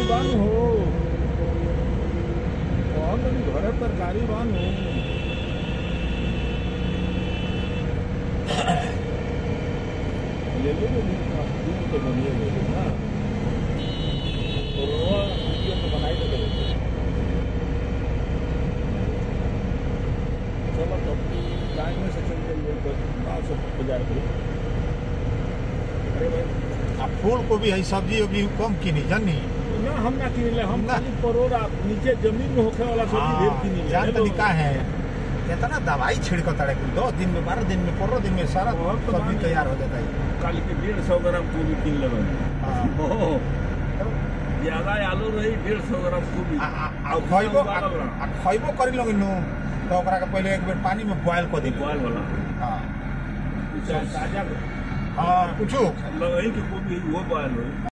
बानू हो कौन तनी घरे तरकारी बानू ले लो ले लो दूध तो बनिए ले लो ना और वो वीडियो तो बनाई तो ले लो चलो तो टाइम में से चल जाइए तो गाँव से बाजार पे अरे भाई आ फूल कोबी है सब्जी उब्जी कम किनी जानी ना हम ना किनिले हम ना। खाली परोर आ नीचे जमीन में होखे वाला सब्जी ढेर किनिले जान तनी का है इतना दवाई छिड़क तड़े कुल दस दिन में बारह दिन में पंद्रह दिन में सारा बहुत तो सब्जी मान- तैयार हो जाता है काली के डेढ़ सौ ग्राम कोबी किन लेबे हाँ। ओहो ज्यादा आलू रही डेढ़ सौ ग्राम कोबी आ- आ- आ खइबो आ आ खइबो करी लोग नु तो ओकरा के पहले एक बेर पानी में बॉयल कर दी बॉयल वाला हां ताजा हां कुछ लगही के कोबी वो बॉयल हो